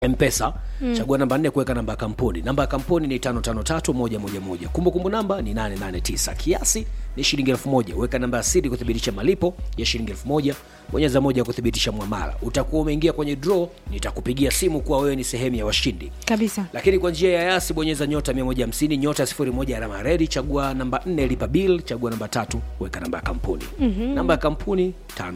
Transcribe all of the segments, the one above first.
mpesa mm. chagua namba nne kuweka namba ya kampuni namba ya kampuni ni tano tano tatu moja moja moja kumbukumbu namba ni 889 kiasi ni shilingi elfu moja weka namba ya siri kuthibitisha malipo ya shilingi elfu moja bonyeza moja kuthibitisha mwamala utakuwa umeingia kwenye draw nitakupigia simu kuwa wewe ni sehemu ya washindi kabisa lakini kwa njia ya yasi bonyeza nyota 150 nyota 01 alama ya redi chagua namba 4 lipa bill chagua namba tatu weka namba ya kampuni mm-hmm. namba ya kampuni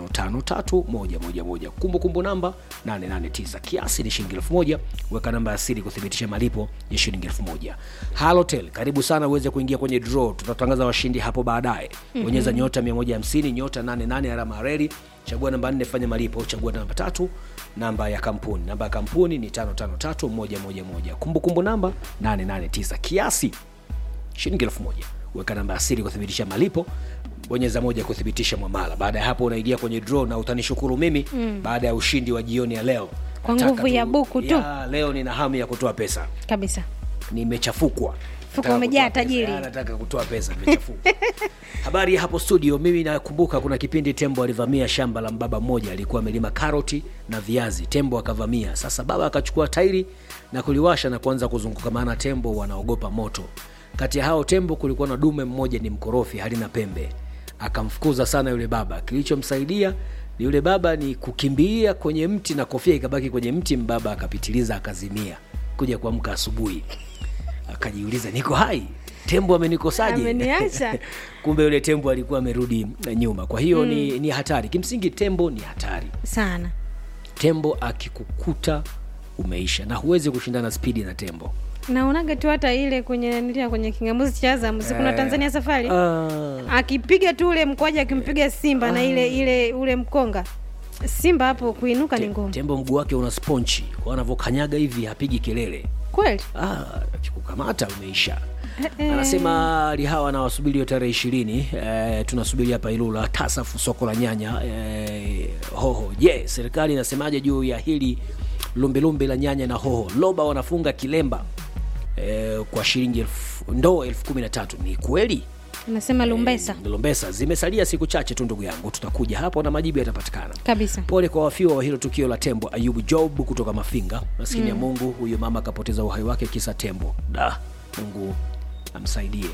553111 kumbukumbu namba 889 kiasi ni shilingi 1000 weka namba ya siri kuthibitisha malipo ya shilingi 1000 halotel karibu sana uweze kuingia kwenye draw tutatangaza washindi hapo baadaye bonyeza mm-hmm. nyota 150 nyota 88 alama ya redi chagua namba 4 fanya malipo chagua namba tatu namba ya kampuni namba ya kampuni ni 553111 kumbukumbu namba 889 kiasi shilingi 1000 weka namba ya siri kuthibitisha malipo bonyeza moja kuthibitisha mwamala baada ya hapo unaingia kwenye draw na utanishukuru mimi mm. baada ya ushindi wa jioni ya leo Kwa Nataka nguvu ya buku tu. ya, leo nina hamu ya kutoa pesa kabisa nimechafukwa Mfuko Nataka umejaa kutoa pesa. tajiri. Ya, nataka kutoa pesa nimechafuka habari ya hapo studio mimi nakumbuka kuna kipindi tembo alivamia shamba la mbaba mmoja alikuwa amelima karoti na viazi tembo akavamia sasa baba akachukua tairi na kuliwasha na kuanza kuzunguka maana tembo wanaogopa moto kati ya hao tembo kulikuwa na dume mmoja ni mkorofi halina pembe akamfukuza sana yule baba kilichomsaidia ni yule baba ni kukimbia kwenye mti na kofia ikabaki kwenye mti mbaba akapitiliza akazimia kuja kuamka asubuhi akajiuliza niko hai tembo amenikosaje Ameniacha. kumbe yule tembo alikuwa amerudi nyuma kwa hiyo mm. ni, ni hatari kimsingi tembo ni hatari sana tembo akikukuta umeisha na huwezi kushindana spidi na tembo naonaga tu hata ile kwenye nilia kwenye kingamuzi cha Azam si kuna Tanzania safari Ah, akipiga tu ule mkwaja akimpiga simba na ile ile ule mkonga simba hapo kuinuka ni ngumu tembo mguu wake una sponchi kwa anavyokanyaga hivi hapigi kelele kweli Ah, akikukamata umeisha anasema lihawa anawasubiri hiyo tarehe ishirini eh, tunasubiri hapa ilula tasafu soko la nyanya eh, hoho je serikali inasemaje juu ya hili lumbelumbe la nyanya na hoho loba wanafunga kilemba eh, kwa shilingi elfu- ndoo elfu kumi na tatu ni kweli nasema lumbesa lumbesa zimesalia siku chache tu ndugu yangu tutakuja hapo na majibu yatapatikana kabisa pole kwa wafiwa wa hilo tukio la tembo ayubu job kutoka mafinga maskini mm. ya mungu huyo mama akapoteza uhai wake kisa tembo da mungu amsaidie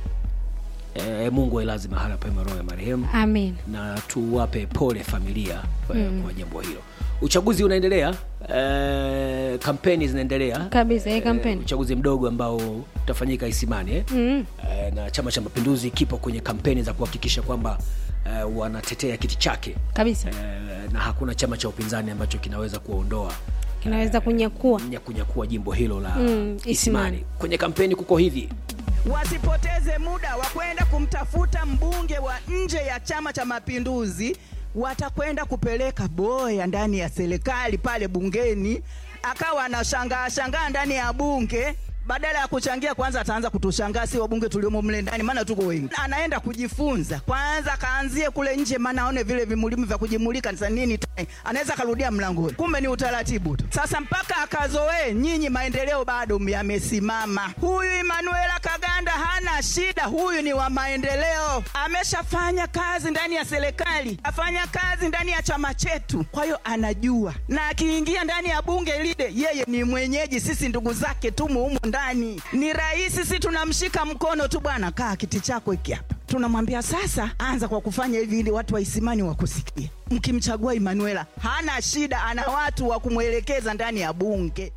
e, mungu ailazi mahala pema roho ya marehemu amin na tuwape pole familia mm. kwa jambo hilo uchaguzi unaendelea e, kampeni zinaendelea kabisa hii Eh, kampeni uchaguzi mdogo ambao utafanyika isimani eh? mm. Eh, na chama cha mapinduzi kipo kwenye kampeni za kuhakikisha kwamba eh, wanatetea kiti chake kabisa eh, na hakuna chama cha upinzani ambacho kinaweza kuwaondoa kinaweza kunyakua nya kunyakua jimbo hilo la Mm, isimani. Isimani. kwenye kampeni kuko hivi wasipoteze muda wa kwenda kumtafuta mbunge wa nje ya Chama cha Mapinduzi. Watakwenda kupeleka boya ndani ya serikali pale bungeni, akawa anashangaa shangaa ndani ya bunge badala ya kuchangia kwanza, ataanza kutushangaa si wabunge tuliomo mle ndani, maana tuko wengi. Anaenda kujifunza kwanza, kaanzie kule nje, maana aone vile vimulimu vya kujimulika ni za nini. tena. Anaweza karudia mlangoni, kumbe ni utaratibu tu. Sasa mpaka akazoee, nyinyi maendeleo bado yamesimama. Huyu Emanuela Kaganda hana shida, huyu ni wa maendeleo, ameshafanya kazi ndani ya serikali, afanya kazi ndani ya chama chetu, kwa hiyo anajua, na akiingia ndani ya bunge lile, yeye ni mwenyeji, sisi ndugu zake tumo humo ndani, ni rahisi, si tunamshika mkono tu, bwana, kaa kiti chako hiki hapa tunamwambia sasa, anza kwa kufanya hivi ili watu wa Isimani wakusikie. Mkimchagua Emanuela hana shida, ana watu wa kumwelekeza ndani ya bunge.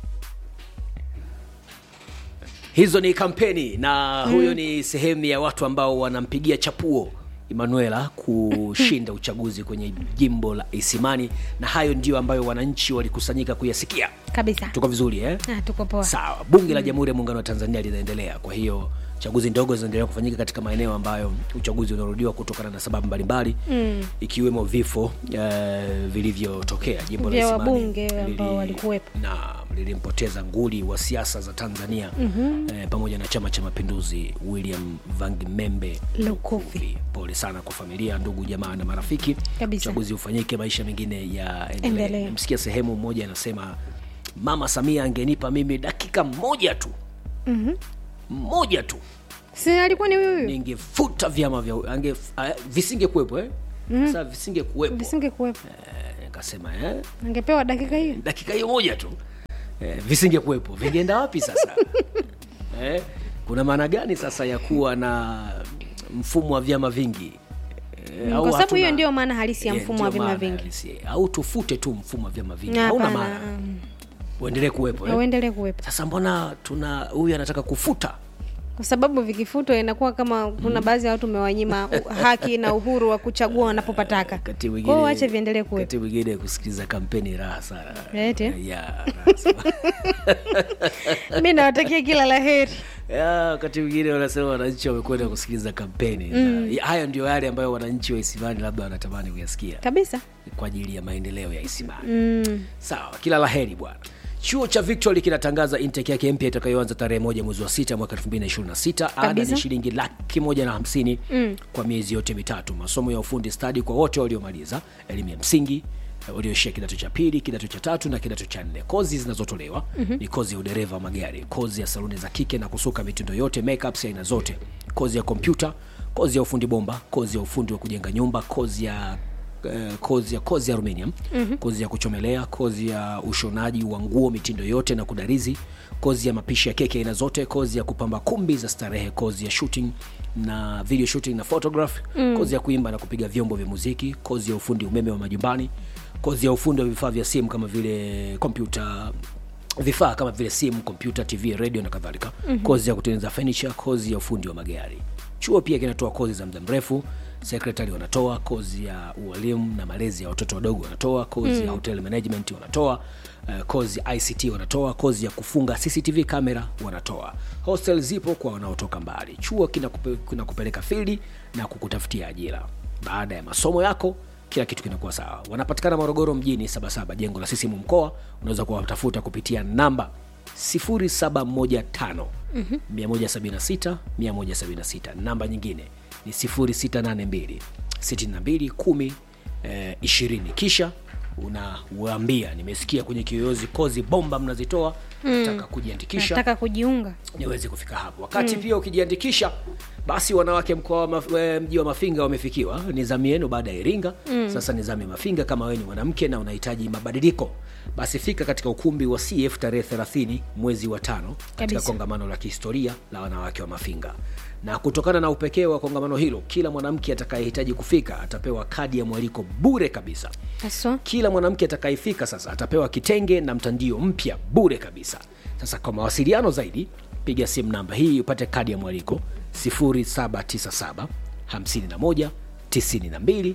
hizo ni kampeni na huyo ni sehemu ya watu ambao wanampigia chapuo emanuela kushinda uchaguzi kwenye jimbo la isimani na hayo ndio ambayo wananchi walikusanyika kuyasikia kabisa tuko vizuri eh? ah, tuko poa sawa bunge la jamhuri ya muungano wa tanzania linaendelea kwa hiyo chaguzi ndogo zinaendelea kufanyika katika maeneo ambayo uchaguzi unarudiwa kutokana na sababu mbalimbali mm. ikiwemo vifo uh, vilivyotokea jimbo la Vya Isimani wabunge ambao lili- walikuwepo. na lilimpoteza nguli wa siasa za tanzania mm-hmm. eh, pamoja na chama cha mapinduzi william vangimembe Lukuvi. pole sana kwa familia ndugu jamaa na marafiki Kabisa. uchaguzi ufanyike maisha mengine ya Endelee. endelee msikia sehemu moja anasema mama samia angenipa mimi dakika moja tu mm-hmm. moja tu si alikuwa ni huyu huyu ningefuta vyama vya ange, uh, visingekuwepo eh? mm-hmm. sasa visingekuwepo visinge kuwepo Eh, nikasema eh? angepewa dakika hiyo dakika hiyo moja tu eh, visingekuwepo vingeenda wapi sasa eh, kuna maana gani sasa ya kuwa na mfumo wa vyama vingi Eh, au kwa sababu hiyo hatuna- ndio maana halisi ya Eh, mfumo wa ndio vyama maana vingi halisi. au tufute tu mfumo wa vyama vingi Na hauna hapana, maana mm. uendelee kuwepo eh? uendelee kuwepo sasa mbona tuna huyu anataka kufuta kwa sababu vikifutwa inakuwa kama kuna baadhi ya watu umewanyima u- haki na uhuru wa kuchagua wanapopataka Wakati kwao mwingine- wache viendelee kuwepo wakati mwingine kusikiliza kampeni raha sana Eti? ya raha sana. mi nawatakia kila la heri Ya, wakati mwingine wanasema wananchi wamekwenda kusikiliza kampeni mm. haya ndio yale ambayo wananchi wa isimani labda wanatamani kuyasikia kabisa kwa ajili ya maendeleo ya isimani mm. sawa kila la heri bwana chuo cha victory kinatangaza intake yake mpya itakayoanza tarehe moja mwezi wa sita mwaka 2026 ada Kabisa. ni shilingi laki moja na hamsini mm. kwa miezi yote mitatu masomo ya ufundi stadi kwa wote waliomaliza elimu ya msingi eh, walioishia kidato cha pili kidato cha tatu na kidato cha nne kozi zinazotolewa mm-hmm. ni kozi ya udereva wa magari kozi ya saluni za kike na kusuka mitindo yote makeups ya aina zote kozi ya kompyuta kozi ya ufundi bomba kozi ya ufundi wa kujenga nyumba kozi ya eh, kozi ya kozi ya aluminium mm-hmm. kozi ya kuchomelea kozi ya ushonaji wa nguo mitindo yote na kudarizi kozi ya mapishi ya keki aina zote kozi ya kupamba kumbi za starehe kozi ya shooting na video shooting na photograph mm. kozi ya kuimba na kupiga vyombo vya muziki kozi ya ufundi umeme wa majumbani kozi ya ufundi wa vifaa vya simu kama vile kompyuta vifaa kama vile simu kompyuta tv radio na kadhalika mm-hmm. kozi ya kutengeneza furniture kozi ya ufundi wa magari chuo pia kinatoa kozi za muda mrefu sekretari wanatoa kozi ya ualimu na malezi ya watoto wadogo wanatoa kozi mm. ya hotel management wanatoa uh, kozi ya ict wanatoa kozi ya kufunga cctv kamera wanatoa hostel zipo kwa wanaotoka mbali chuo kinakupe, kinakupeleka fildi na kukutafutia ajira baada ya masomo yako kila kitu kinakuwa sawa wanapatikana morogoro mjini sabasaba jengo la sisimu mkoa unaweza kuwatafuta kupitia namba 0715 176 176 namba nyingine ni 0682 62 10 eh, 20 kisha unawaambia nimesikia kwenye kiyoyozi kozi bomba mnazitoa nataka kujiandikisha nataka kujiunga niweze kufika hapo wakati mm. pia ukijiandikisha basi wanawake mkoa wa maf- eh, mji wa mafinga wamefikiwa ni zamu yenu baada ya iringa mm. sasa ni zamu ya mafinga kama wewe ni mwanamke na unahitaji mabadiliko basi fika katika ukumbi wa cf tarehe 30 mwezi wa tano katika Kabisa. kongamano la kihistoria la wanawake wa mafinga na kutokana na upekee wa kongamano hilo kila mwanamke atakayehitaji kufika atapewa kadi ya mwaliko bure kabisa haswa kila mwanamke atakayefika sasa atapewa kitenge na mtandio mpya bure kabisa sasa kwa mawasiliano zaidi piga simu namba hii upate kadi ya mwaliko 797 51 92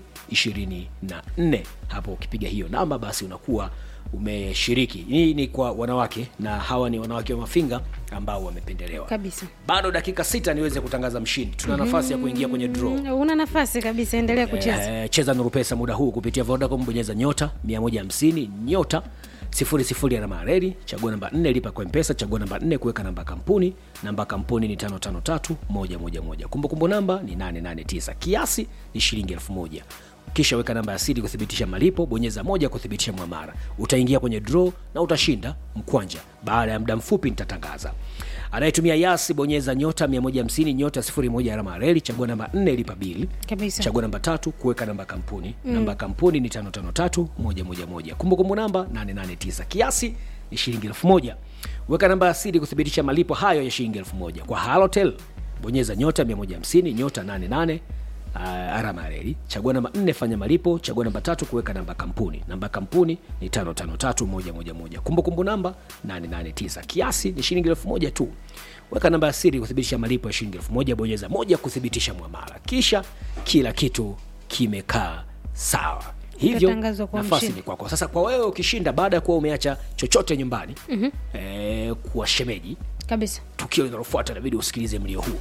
24 hapo ukipiga hiyo namba basi unakuwa umeshiriki hii ni kwa wanawake na hawa ni wanawake wa mafinga ambao wamependelewa kabisa bado dakika sita niweze kutangaza mshindi tuna nafasi ya kuingia kwenye draw Mm, una nafasi kabisa endelea kucheza Eh, cheza nuru pesa muda huu kupitia vodacom bonyeza nyota 150 nyota sifuri sifuri alama reli chagua namba 4 lipa kwa mpesa chagua namba 4 kuweka namba ya kampuni namba ya kampuni ni 553111 kumbukumbu namba ni 889 kiasi ni shilingi 1000 kisha weka namba ya siri kuthibitisha malipo bonyeza moja kuthibitisha mwamara utaingia kwenye draw na utashinda mkwanja baada ya muda mfupi nitatangaza anayetumia yasi bonyeza nyota 150 nyota 01 alama ya reli chagua namba 4 lipa bili kabisa chagua namba tatu kuweka namba ya kampuni mm. namba ya kampuni ni 553111 kumbukumbu namba 889 kiasi ni shilingi 1000 weka namba ya siri kuthibitisha malipo hayo ya shilingi 1000 kwa halotel bonyeza nyota 150 nyota 88 uh, alama ya reli chagua namba 4 fanya malipo chagua namba tatu kuweka namba ya kampuni namba ya kampuni ni 553111 kumbukumbu namba 889 kiasi ni shilingi 1000 tu weka namba ya siri kuthibitisha malipo ya shilingi 1000 bonyeza moja kuthibitisha mwamala kisha kila kitu kimekaa sawa hivyo Utatangazwa kwa nafasi mshindi. ni kwako sasa kwa wewe ukishinda baada ya kuwa umeacha chochote nyumbani mm-hmm. eh, kuwa shemeji kabisa tukio linalofuata inabidi usikilize mlio huu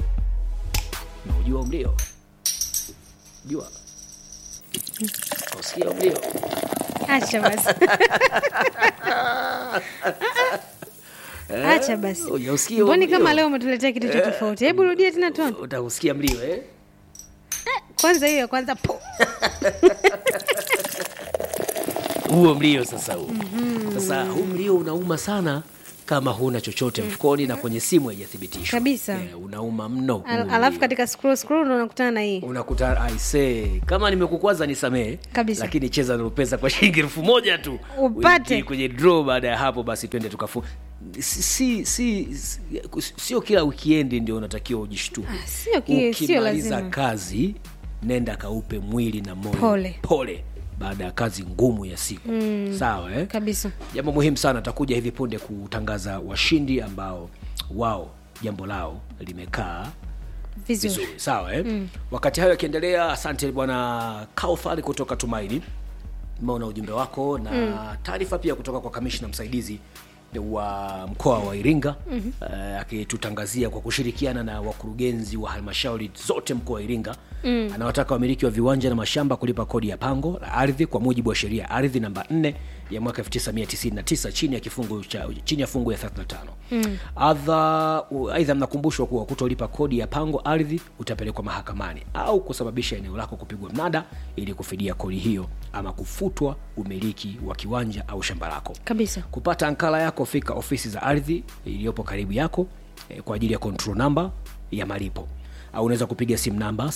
na ujua mlio jua usikia mlio acha basi acha basi Hujausikia mboni mlio? kama leo umetuletea kitu cha tofauti hebu rudia tena tuone utausikia mlio eh? kwanza hiyo ya kwanza po huo mlio sasa huo mm-hmm. sasa huu mlio unauma sana kama huna chochote mfukoni na kwenye simu haijathibitishwa Kabisa. Eh, unauma mno Al- huu alafu ni- katika scroll scroll ndo unakutana na hii unakuta aise kama nimekukwaza nisamehe Kabisa. lakini cheza na pesa kwa shilingi elfu moja tu Upate. Uingie kwenye draw baada ya hapo basi twende tukafu si, si, si, si, sio kila wikiendi ndio unatakiwa ujishtue Ah, sio ki- sio ukimaliza lazima. kazi nenda kaupe mwili na moyo Pole. pole baada ya kazi ngumu ya siku mm. sawa eh? kabisa jambo muhimu sana takuja hivi punde kutangaza washindi ambao wao jambo lao limekaa vizuri vizuri sawa eh? mm. wakati hayo yakiendelea asante bwana kaufari kutoka tumaini meona ujumbe wako na mm. taarifa pia kutoka kwa kamishna msaidizi wa mkoa wa iringa mm-hmm. uh, akitutangazia kwa kushirikiana na wakurugenzi wa halmashauri zote mkoa wa iringa mm. anawataka wamiliki wa viwanja na mashamba kulipa kodi ya pango la ardhi kwa mujibu wa sheria ya ardhi namba 4 ya mwaka 1999 chini ya kifungu cha chini ya fungu ya 35 mm. Adha, u- aidha mnakumbushwa kuwa kutolipa kodi ya pango ardhi utapelekwa mahakamani au kusababisha eneo lako kupigwa mnada ili kufidia kodi hiyo ama kufutwa umiliki wa kiwanja au shamba lako kabisa kupata ankala yako fika ofisi za ardhi iliyopo karibu yako eh, kwa ajili ya control namba ya malipo au unaweza kupiga simu namba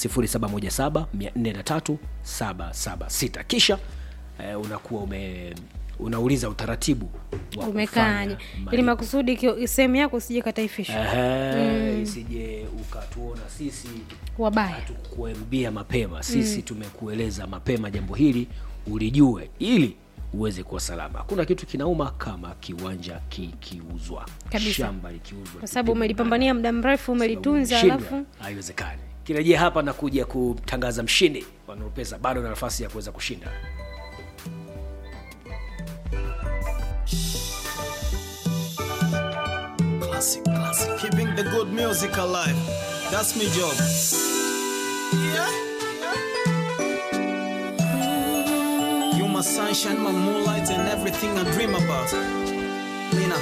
717 kisha eh, unakuwa ume unauliza utaratibu wa umekaaje kufanya ili malipo. makusudi kio- sehemu yako usije kataifishwa Ehe, isije ukatuona sisi wabaya hatukukuambia mapema sisi mm. tumekueleza mapema jambo hili ulijue ili uweze kuwa salama hakuna kitu kinauma kama kiwanja kikiuzwa Kabisa. shamba likiuzwa kwa sababu umelipambania muda mrefu umelitunza Umeshindwa, alafu haiwezekani kirejea hapa na kuja kutangaza mshindi wa Nuru pesa bado na nafasi ya kuweza kushinda Classic, classic. Keeping the good music alive. That's my job. Yeah. You my sunshine, my moonlight, and everything I dream about.